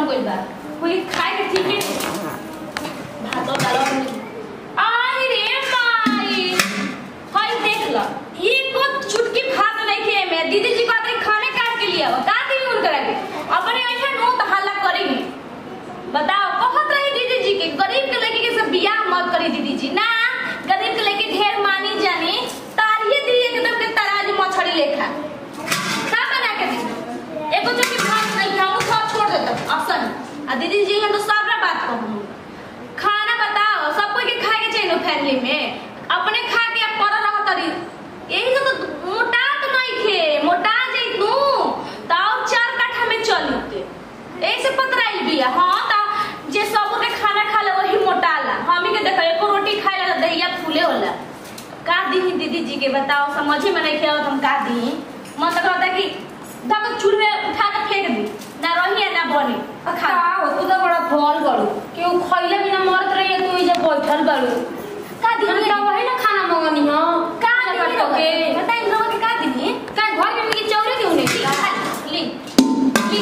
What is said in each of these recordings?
बन गइल बा कोई खाए के ठीक है भात और दाल और आई रे माई हई देख ल एको चुटकी भात नहीं खे में दीदी जी कहते खाने काट के लिए आओ का दी उनकरा के अपने ऐसा नो तो हल्ला करेगी बताओ कहत रही दीदी जी के गरीब के लड़की के सब बियाह मत करी दीदी जी ना गरीब के लड़की ढेर मानी जानी तारिये दी एकदम के तराजू मछली लेखा का बना के दी एगो जो कि भात नहीं खाऊं सब छोड़ देता ऑप्शन आ दीदी जी हम तो सबरा बात कहूं खाना बताओ सब कोई के खाए के चाहिए नो फैमिली में अपने खा के अब पर रह तरी यही से तो मोटा तो नहीं खे मोटा जाई तू ताऊ चार काठा में चली के ऐसे पतराइल बिया हां ता जे सब के खाना खा ले वही मोटाला हमी के देखो एको रोटी खाए ला दहिया फूले होला का दी दीदी जी के बताओ समझे में नहीं खेओ तुम का दी मन तो कहता कि धक चूल्हे में उठा के फेंक दी ना रही ना बनी और खा का हो तू तो बड़ा फल बड़ू केहू खइले बिना मरत रही तू इजे बैठल बड़ू का दी हम तो वही ना खाना मंगनी हो का का दी के बताई इन लोगों के का दी का घर में मेरी चौरे क्यों नहीं ली ली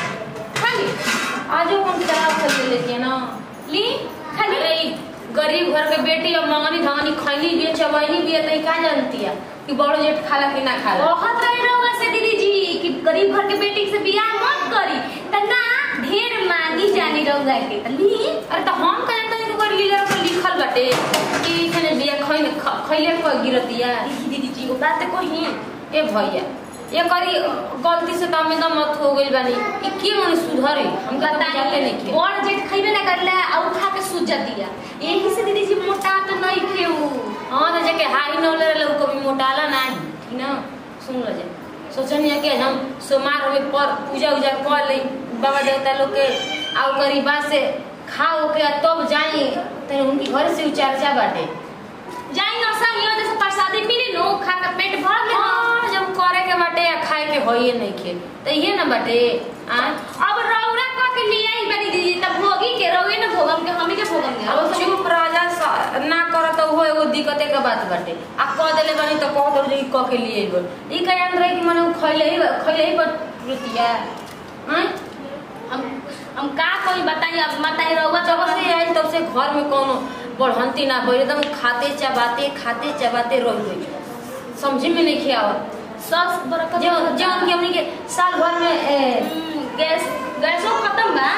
खाली आजो कौन खराब कर लेती है ना ली खाली अरे ई गरीब घर के बेटी अब मंगनी धंगनी खैनी भी चवैनी भी नहीं का जानती है कि बड़ो जेठ खाला कि ना खाला बहुत रहे रहोगा से दीदी जी कि गरीब घर के बेटी से बियाह मत करी त ना ढेर मांगी जानी रहोगा के त ली अरे तो हम कहे तो इनको कर लीला पर लिखल बाटे कि इखने बिया खैने खैले को गिरतिया देखी दीदी जी वो बात को ही ए भैया ये करी गलती से काम में दम मत हो गइल बानी कि के मन सुधरे हम का जाते नहीं के और जेठ खइबे ना करला और खा के सूझ जाती है यही से दीदी जी मोटा तो नहीं खेऊ हां तो जके हाई न ले लोग कभी मोटाला नहीं ठीक ना सुन लो जे सोचनी कि हम सोमार में पर पूजा उजा कर ले बाबा देवता लोग के आउ करी बात से खाओ के तब जाई तो उनकी घर से उचारचा बाटे जाई ना सा यो जैसे प्रसादी मिली नो खा के पेट भर ले हाँ, जब करे के बाटे या खाए के होइए नहीं खे तो ये ना बाटे आ अब रौरा का के लिए आई बनी दीदी तब भोगी के रौए ना भोगम के हमी के भोगम के अब चुप राजा स- ना करत हो एगो दिक्कते के बात बाटे आ कह देले बानी तो कह दो जे क के लिए बोल ई का याद रहे कि मने उ खइले ही खइले ही रुतिया हैं हम हम का कोई बताई अब बताई रौआ जब से आई तब से घर में कोनो बढ़ंती ना हो एकदम खाते चबाते खाते चबाते रह गई समझे में नहीं खिया सस बरकत जो जो उनके हमनी के साल भर में ए, हम्म, गैस गैसो खत्म बा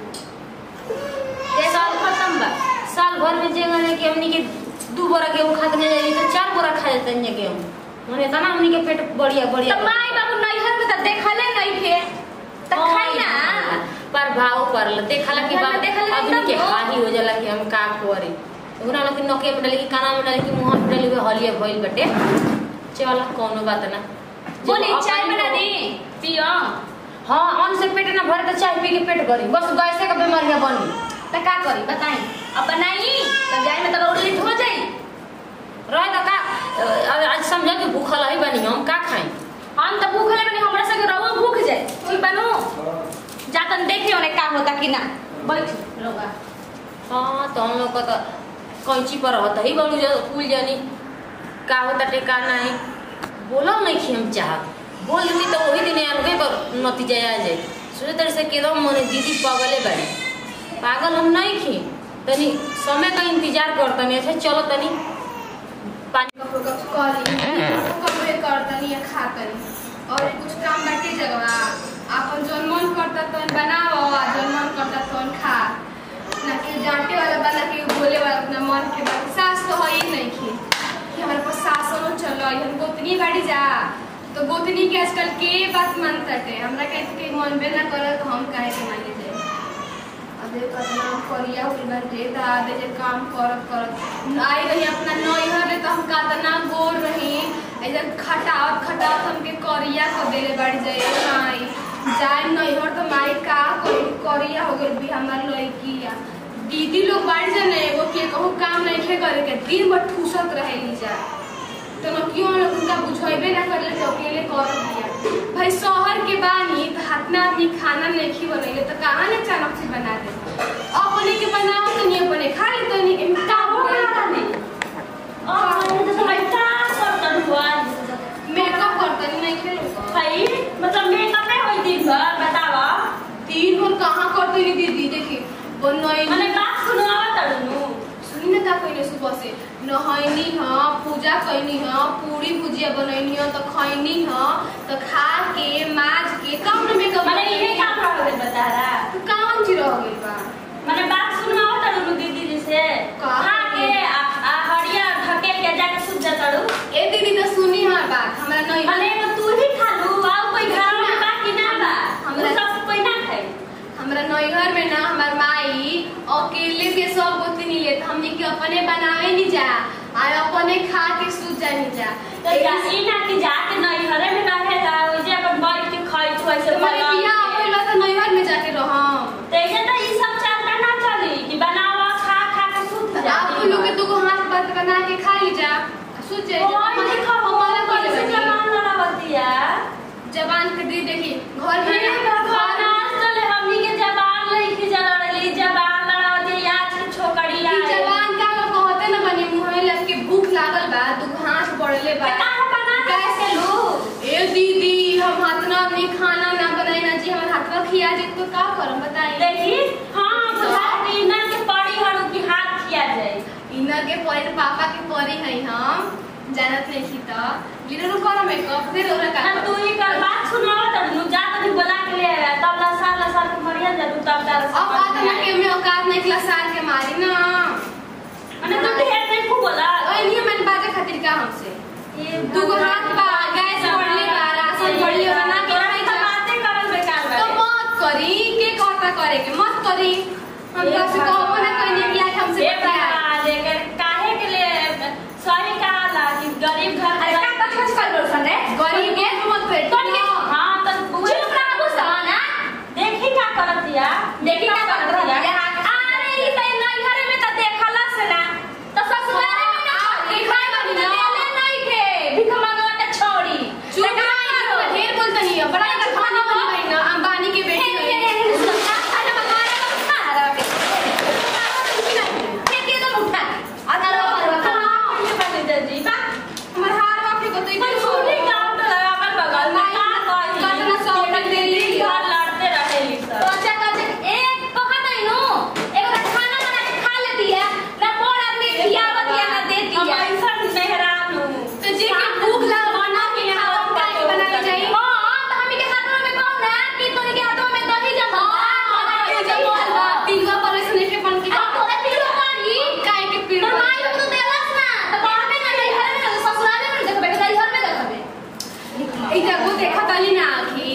गैस साल खत्म बा साल भर में जे गने कि हमनी के दू बोरा गेहूं खाते नहीं जाई तो चार बोरा खा जाते हैं गेहूं मने तना हमनी के पेट बढ़िया बढ़िया तो माई बाबू नैहर में तो देखले नहीं थे तो खाई ना पर भाव पर ल देखला कि घर में बात देखला आदमी एकदम के हो। हाही हो जाला कि हम का करे ओकरा में कि नके में डाले कि काना में डाले कि मुंह में डाले कि हलिया भइल बटे चल कोनो बात ना जब बोली अपन चाय बना को- दी पियो हाँ अन्न से पेट ना भरे तो चाय पी के पेट भरी बस गैसे का बीमारियां बनी तो का करी बताई अब बनाई तो जाए में तो रोड लिट हो जाई रह तो का अ, आज समझ कि भूखल है बनी हम का खाई हम तो भूख लगे हमरा संगे रहो भूख जाए कोई बनो जातन देखे ओने का होता कि ना बैठ लोगा हाँ तो हम लोग का तो कैंची पर रहता ही बड़ू जो कुल जानी का होता टेका नहीं बोलो नहीं कि हम चाह बोल देती तो वही दिन अलगे पर नतीजा आ जाए सोचे तरह से एकदम मने दीदी पागले बाड़ी पागल हम नहीं खी तनी समय का इंतजार कर तनी ऐसे चलो तनी पानी कपड़ों का करी कपड़े करतनी या खातनी और ये कुछ काम बाटे जगवा आपन जौन मन करता तौन बनाओ आ जौन मन करता तौन खा ना कि डांटे वाला बा ना कि बोले वाला अपना मन के बात सास तो है ही नहीं की कि हमारे पास सास हो चलो हम गोतनी बाड़ी जा तो गोतनी के आजकल के बात मानता है हमरा कहे के मन बे ना करे तो हम काहे के माने जाए अबे कतना करिया हुई बाटे दादे जे काम करत करत आई रही अपना नैहर रे तो हम कतना गोर रही ऐसे खटावत खटावत हमके करिया को देले बाड़ी जाए माई जाए नैहर तो माई का कोई करिया हो गइल भी हमार लड़किया दीदी लोग बाड़ी जाने एगो के कहू काम नहीं खे करे के दिन भर ठूसत रहेली जा तो न क्यों न उनका बुझेबे ना करले तो अकेले कर दिया भाई शहर के बानी तो हाथना आदमी खाना नहीं बनैले तो कहाँ ने अचानक से बना दे अपने के बनाओ तो नहीं अपने खा ले तो नहीं एमे का हो गया और तो समझ का करतन हुआ मेकअप करता नहीं खेलो भाई मतलब मेकअप में होई दिन भर बतावा तीन भर कहाँ करती बनैनी मने बात सुनावा तड़नु सुनी ना का कइले सुबह से नहैनी ह पूजा कइनी ह पूरी भुजिया बनैनी ह त खैनी ह त खा के माज के कौन में कब मने इहे काम रह गइल बता रहा काम जी रह गइल बा मने बात सुनावा तड़नु दीदी जी से का? खा के आ आ हड़िया ढकेल के जाके सुत जा तड़ू ए दीदी त सुनी हमार बात हमरा नहीं मने तो तू ही खा लू आउ कोई घर में बाकी ना बा हमरा- हमरा सब कोई ना खाई हमरा नैहर में ना हमार माई अकेले के सब गोतनी लेत हमनी के अपने बनावे नहीं जा और अपने खा के सूत जानी जा तो जा ई ना कि जाके नहीं घरे में रहे जा ओइ जे अपन बैठ के खाई तू ऐसे तुम्हारे बना बियाह के। होइला त नैहर में जाके रहम तेजे तो ई सब चलता ना चली कि बनावा खा खा के सूत जा आप लोग के दुगो हाथ बात बना के खा ली जा सूत जाए कोई देखो हमारे कैसे जवान लड़ावतिया जबान के दी देखी घर हे में भगवान आज तले हमनी के जवान लईकी जलड़ली जवान लड़ावती आज के छोकरी ई आई जबान का लोग कहते ना बनी मुंह में लग के भूख लागल बा दुगो हाथ पड़ले बा का बना कैसे लू ए दीदी हम हाथ ना अपनी खाना ना बनाई ना जी हमर हाथ पर खिया जे तो का करम बताई देखी हां बुझाती ना के पड़ी हड़ू की हाथ खिया जाए इना के परे पापा के परी है हम जानत नहीं थी तो लीडर को करो मेकअप फिर ओरा का ना तू ही कर बात सुनावा तब नु जा तनी बुला के ले आया तब ला साल ला साल के मरिया जा तू तब डाल अब बात ना के में औकात नहीं क्लास साल के मारी ना अने तू ढेर नहीं खूब बोला ओए नहीं मन बाजे खातिर का हमसे ये दुगो हाथ बा गैस पड़ले बा राशन पड़ले बना के तोरा खाई तो जा बातें करल बेकार तो बा मत करी के कहता करे के मत करी हम तो से कहबो ना कहनी कि आज हमसे एक बतिया बार लेकर काहे के लिए सही कहाला कि गरीब घर अरे का का खर्च कर बोल सन रे गरीब के मत पेट कौन के हां तो बुए चुप रहा तू सवाना देखी का करतिया देखी का करत रहतिया अरे ई त नैहर में त देखला से ना तो ससुराल में ना आ, ई खाए बानी ना। देले नहीं के भिख मांगवा के छोड़ी चुप रहा ढेर बोलता नहीं है बड़ा का खाना बनवाई ना अंबानी के बेटी है खाना बना रहा खा रहा के के तो उठा अगर और खाना जी बा हमार हार बाप को तो मन सुनी गांव तो अपन बगल में का कही कतना सौ टक दे ली घर लड़ते रहेली तो सब अच्छा कर एक कहा नहीं नो एक बार खाना बना के खा लेती है ना बड़ आदमी खियावत या ना देती हम है ऐसा मेहरान हूँ तो जे के भूख लाग बना के खाओ का के बना के जाई हां तो हमी के हाथों में कौन ना कि तोनी के हाथों में दही जमा हां जमल बा पिलवा पर से नहीं के बन के अब तोरे पीड़ो मारी काहे के तो पिलवा माई लोग तो देलस ना तो कहबे ना नहीं घर में ना ससुराले में देखबे के घर में देखबे ई जगह देखा तली ना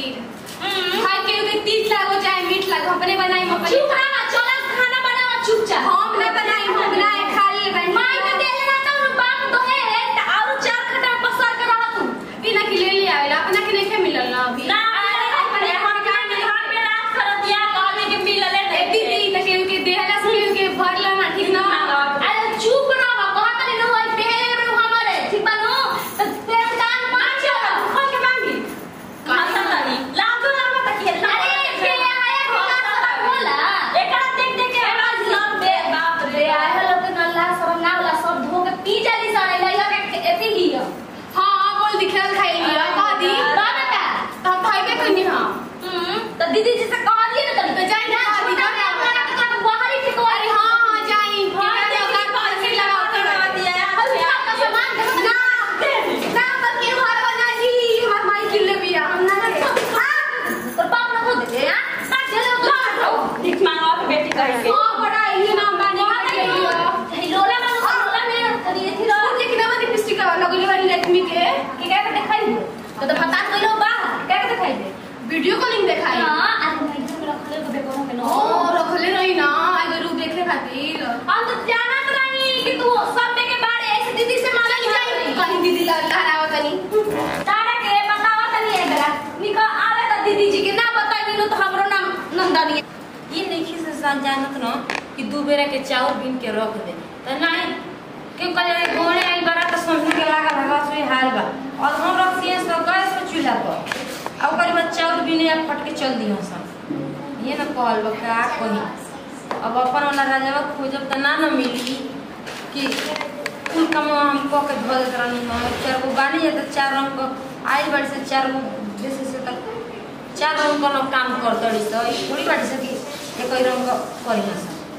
आखिर खाए के के तीत लागो चाहे मीठ लागो अपने बनाई हम अपने चुप रहा चला खाना बनाओ चुपचाप हम ना बनाई हम बनाए खा ले बन माई के देले ना तो बाप तो है त और चार खटा पसर के रह तू ई ना के ले ले आवेला अपना के नहीं मिलल ना अभी ना अरे हम का में घर पे रात कर दिया कहले के मिलले ए दीदी त के के देहला से के भरला ना ठीक ना अरे चुप रह कहत नहीं नो आई पहले रे हमारे ठीक बा नो तो तेरे कान पांच चलो खोल के मांगी खाता नहीं लाजो ना मत कि अरे के आया के का सब बोला एकरा देख देख के आवाज लग दे बाप रे रे आए लोग के नल्ला सब ना वाला सब धो के पी जाली सारे लइया के एती ही है हां बोल दिखल खाई लिया का दी का बेटा त खाइबे कनी हां हम्म तो दीदी जी से कह दिए ना तो जाई ना हाँ, दीदी, छोटा हमरा के तो बाहर ही ठीक अरे हां हां जाई हाँ, के देखी, औकात पैसे लगाओ करवा दिया है। हल्का का सामान देखो ना ना त के घर बना जी हमर माई किले बिया हम ना ना तो बाप ना को दे हां चलो लो भीख मांगवा के बेटी कह के हां बड़ा ही नाम बानी के लिया लोला में लोला में करिए थी लो लेकिन अब लिपस्टिक लगले वाली लक्ष्मी के के क्या के दिखाई दे तो तो बता कोई बा क्या के दिखाई दे वीडियो कॉलिंग देखाई हां आज मैं इधर में रखले तो बेको में नो ओ रखले रही ना एगो रूप देखे खातिर हम तो जानत रही कि तू सब में के बारे ऐसे दीदी से मांगल जाई कहीं दीदी लहरावत तनी तारा के बतावा तनी एक बेरा निका आवे त दीदी जी के ना बताई नो तो हमरो नाम नंदनी ये नहीं से सान जानत न कि दू बेरा के चाउर बीन के रख दे त नहीं क्यों कहे गोड़े आई बड़ा तो समझ के लागा लगा से हाल बा और हम रख दिए सो गैस पे चूल्हा पर अब करीब चाउर बीने या फट के चल दियो सब ये न कहल बा का कही अब अपन वाला राजावा खोजब त ना न मिली कि कुल कम हम कह के धो देत रहनी हम चार गो बानी है तो चार रंग को आई बाड़ी से चार गो जैसे से तक चार रंग का काम कर दड़ी तो ई थोड़ी बाड़ी से कि एक ही रंग का करी ना सब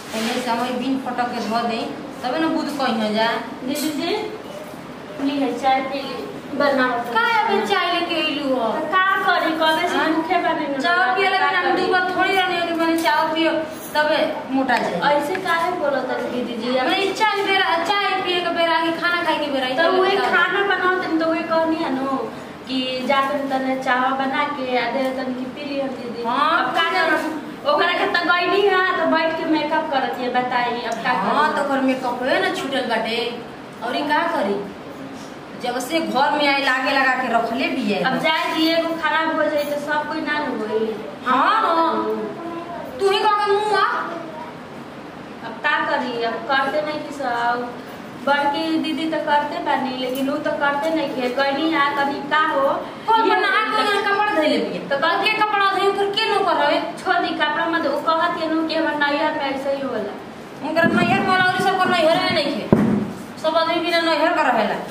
पहले से हम बिन फटक के धो दें तबे ना बुध कहीं हो जा दीदी जी ली है चाय पी ली बनावत का अबे चाय लेके अइलू हो तो का करी कबे से हाँ? भूखे बने न चाय पिए लगे ना दू बार थोड़ी रहने कि मैंने चाय पियो तबे मोटा जाए ऐसे काहे बोलत है दीदी जी अब मैं चाय बेरा चाय पिए के बेरा आगे खाना खाए के बेरा तो वही खाना बनाओ तुम तो वही कहनी है नो कि जाकर तने चावा बना के आ दे तन की पी ली हम दीदी हाँ, अब का करूं ओकरा के त गईनी है तो बैठ के मेकअप करत है बताई अब का हाँ करूं तो घर में कपड़े ना छूटल बाटे और ई का करी जब से घर में आई लागे लगा के रखले भी है अब जाए दिए को खराब हो जाए तो सब कोई ना न होई हाँ, हाँ। तू ही कह के मुंह आ अब का करी अब करते नहीं कि सब बड़की दीदी तो करते बानी लेकिन वो तो करते नहीं के गईनी आ कभी का हो कौन ये बना के यहाँ कपड़ा धइले भी तो कल के कपड़ा धइ फिर के नो करवे छोड़ दी कपड़ा मत वो कहत है नु कि हमर नैया में ऐसे ही होला उनकर नैहर वाला और सब कर नैहर में नहीं खे सब आदमी बिना नैहर कर रहेला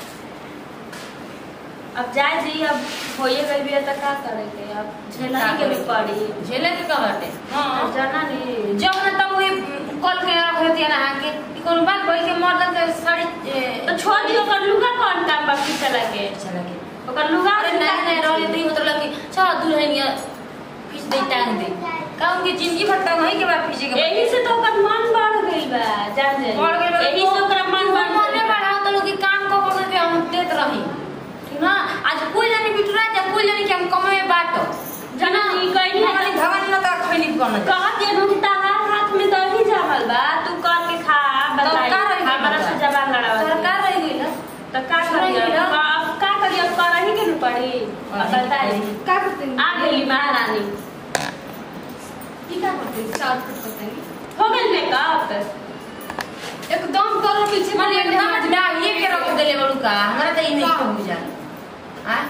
अब जाए जी अब होइए गई भी है तो का करेंगे अब झेला ही के भी पड़ी झेले के का बाटे हां जाना नहीं जब ना तब वही कल के रख देती है ना के ई कोनो बात बोल के मर्दन के साड़ी ए, तो छोड़ दियो कर लुगा कौन काम बाकी चला के चला के ओकर लुगा अरे नहीं नहीं रहले तो ई मतलब कि चल दुल्हनिया खींच दे टांग दे का उनकी जिंदगी भर तक वही के बाद पीछे के यही से तो ओकर मन बढ़ गई बा जान जाए बढ़ गइल बा। यही से ओकरा मन बढ़ मने गइल बा। बढ़ाओ तो लोग के काम को को के हम देत रही ठीक ना आज कोई जानी बिटुरा जा कोई जानी कि हम कमाए बाटो जना ई कहीं हमारी भगवान न तो खैनी करना कहत ये नु कि ताहार हाथ में तो ही जामल बा तू कर के खा बताई का रही हमारा से जबान लड़ावा सरकार रह गई ना तो का करिए रही ना। अब का करिए अब करही के न पड़ी अब बताई का करते हैं आ गई महारानी की का करते हैं चार फुट करते हैं हो गई मेकअप एकदम करो पीछे माने पड़े एकदम डालिए के रख देले बड़ू का हमरा तो ई नहीं का? समझ जा हां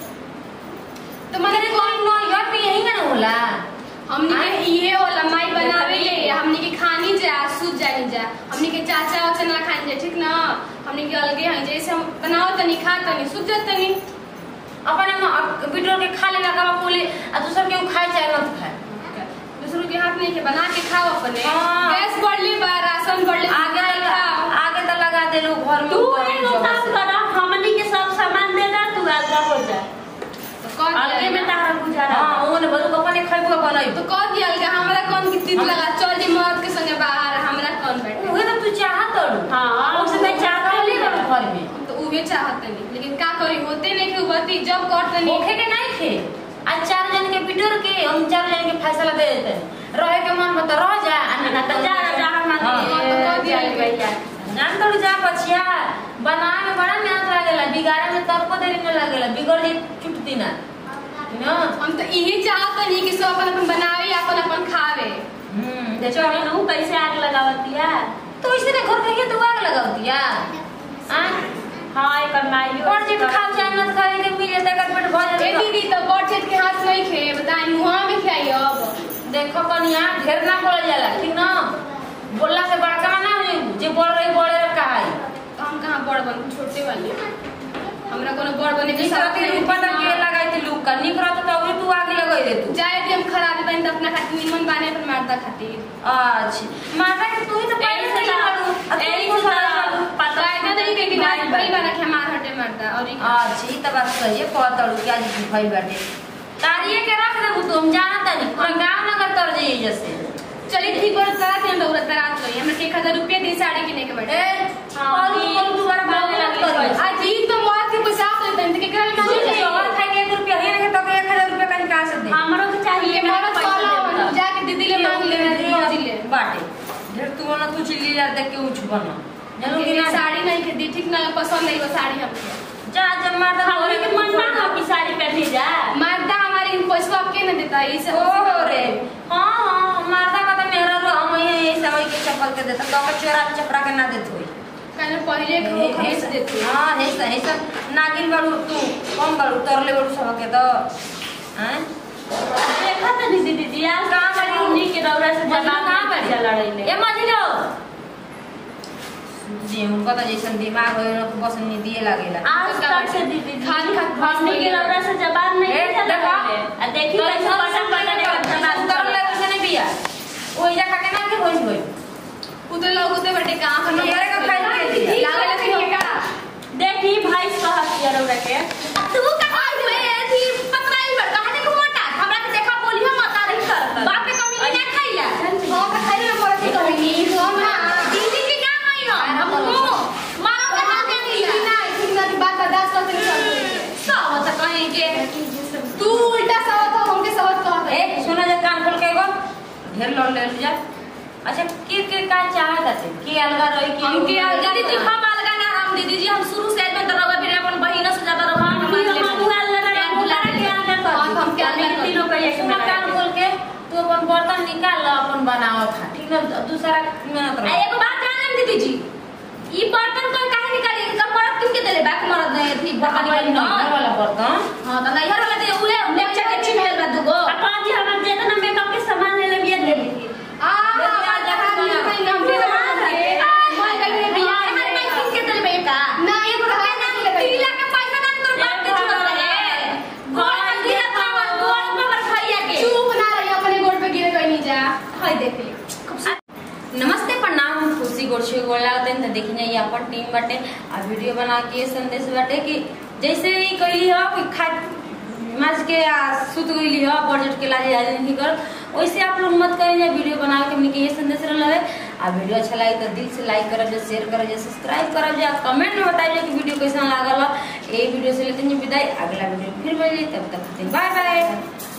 तो मैंने कोई नो यार भी यही ना होला हमने आय? के ये वाला माई बनावे ले हमने के खानी जा सूझ जानी जा हमने के चाचा वाचा ना खानी जा ठीक ना हमने के अलगे हैं जैसे हम बनाओ तनी खा तनी सूझ जात तनी अपने वीडियो के खा लेगा का बोले आ दूसर के खाए चाहे ना खाए दूसरों के हाथ नहीं के बना के खाओ अपने हाँ। गैस बढ़ ले बा राशन बढ़ ले आगे बना के लगा खाओ आगे तो लगा दे लोग घर में तू ऊपर एगो जगह काम से। करा हमनी के सब सामान दे दा तू अलगा हो जा तो कह अलगे दिया में ना। तारा गुजारा हाँ ओने बदू कपने खइबो बनाई तो कह दिया अलगा हमरा कौन की तीत लगा चल जी मर्द के संगे बाहर हमरा कौन बैठे उहे तो तू चाहत तड़ू हाँ, उसे मैं चाहत ले घर में हम तो उहे चाहत नहीं लेकिन का करी होते नहीं के बती जब करते नहीं ओखे के नहीं थे आज चार जन के बिटर के हम चार जन के फैसला दे देते रहे के मन बता रह जा आ ना तो जा जा हम हाँ। तो कह दिया जाई भैया जान तोड़ जा पछिया बनाए में बड़ा मेहनत लागेला बिगाड़े में तब को देरी न लागेला बिगड़ जे छुटती ना ना हम तो यही चाहत नहीं कि सब अपन अपन बनावे अपन अपन खावे हम्म देखो नहु कैसे आग लगावतिया तो इसे ने घर के तू आग लगावती या आ हां एकर माइयो और जे खाओ चाहे न खाए के मिले त कर पेट भर ए जाए दीदी तो बॉटचेट के हाथ नहीं खे बताई मुहा में खाई अब देखो कनिया ढेर ना बोल जाला ठीक ना बोलला से बड़का ना हो जे बोल रही बोले रे कहाई तो हम कहाँ बड़ बन छोटे वाले हमरा कोनो बड़ बने के निकरा साथ के नहीं पता के लगाई थी लूक का निकरा तो तभी तू आगे लगाई दे तू जाए भी हम खराब बन तो अपना खातिर निमन बाने पर मारदा खातिर अच्छा माता के तू ही तो पहले से लड़ू एही से तो पता फायदा नहीं के कि आज बड़ी बना के मार हटे मारदा और ई अच्छा ई त बात सही है कहत तड़ू कि आज की भइल बाटे तारिए के रख देबू तुम जानता नहीं पूरा गांव नगर तर जाइए जैसे चलिए ठीक बड़ रात में दौड़त रात गई हमरा के 1000 रुपया दी साड़ी किने के ए बटे हाँ, और ई कौन दोबारा बात मांगे लगी लगी करी आज ई तो मौत के पैसा आप लेते हैं तो केकरा ले मांगे सुन और खाए के 1 रुपया है ना तो 1000 रुपया कहीं कहां से दे हमरो के चाहिए ये मेरा मौत पैसा वाला देता। जाके दीदी ले मांग ले मौजी ले बाटे ढेर तू ना तू चिल्ली यार देख के उछ बना जानू कि ये ना साड़ी नहीं के दी ठीक ना पसंद नहीं वो साड़ी हमके जा जब मार दा हमरे के मन ना हो कि साड़ी पहनी जा मर्दा हमारे इन पैसा आपके न देता है इसे ओहो रे हां हां मारदा का तो मेरा रो हम ये समय के चप्पल के देता तो का चोरा चपरा के ना देत होई कहने पहले के वो खरीद देते हाँ ऐसा ऐसा नागिन बड़ू तू कम बड़ू तरले बड़ू सब के तो हैं देखा त दीदी दीदी आज कहाँ बड़ी? उन्हीं के दौरा से मजनू जबान कहाँ बड़ी? बढ़िया लड़ैले ए मजिलो जी उनको तो जैसन दिमाग हो उनको बस नहीं दिए लागेला आज तक से दीदी खान खा हमनी के दौरा से जबान नहीं ए, देखो। चलावे आ देखी तो कैसे ऐसा पटक पटक के तरले बदमाश तरले करता। से नहीं बिया ओइजा खा के ना के होई होई बटे का अपन ये का खाई के दिया। लागल है कि का देखी भाई कहत किया रौरा के तू का खाई में थी पतराई बड़ कहानी को मोटा हमरा के देखा बोली हम मता रही कर बाप के कमी ना खाइला हां का खाई में पड़ती कहीं हम ना दीदी के का खाई हो हम मारो के हाथ दे दिया ना ठीक ना बात बर्दाश्त करते चल सब त कहीं के तू उल्टा सवत हो हमके सवत कहत ए सुना जा कान खोल के एगो ढेर लोन ले जा अच्छा के के का चाहत है के अलगा रही के हम के दीदी जी हम अलगा ना हम दीदी जी हम शुरू से में तरवा फिर अपन बहिन से ज्यादा रहा हम हम हम अलग अलग बुला के अलग कर हम हम के अलग कर तीनों का एक सुना कान खोल के तू अपन बर्तन निकाल लो अपन बनाओ खा ठीक ना दूसरा मेहनत आ रहो एगो बात जानम दीदी जी ई बर्तन कोई काहे निकाली इनका मरद किन के देले बाक मरद नहीं थी बर्तन निकाली ना नहर वाला बर्तन हां त नैहर वाला दे उहे लेक्चर के छी मिलल बा दुगो अपन जी हम जेतना मेकअप के सामान ले ले बिया दे दी आ हम दे मैं कहीं बियाह हमारे भाई किन के देले बा का ना एगो रुपया ना तीला के पैसा ना तोर बाप के चुरा ले गोड़ में गिरा था गोड़ में मर भैया के चुप ना रही अपने गोड़ पे गिरे कोई नहीं जा हाय देख ली नमस्ते प्रणाम हम खुशी गोरछे गोला होते हैं तो देखी जाइए अपन टीम बाटे आ वीडियो बना के संदेश बाटे कि जैसे ही कहली हो कि खा माज के आ सुत गईली हो बजट के लाजे आज नहीं कर वैसे आप लोग मत करें या वीडियो बना के हमने के ये संदेश रहल है आ वीडियो अच्छा लगे तो दिल से लाइक करब जा शेयर करब जा सब्सक्राइब करब जा कमेंट में बताइए कि वीडियो कैसा लागल है ये वीडियो से लेते हैं विदाई अगला वीडियो फिर मिली तब तक बाय बाय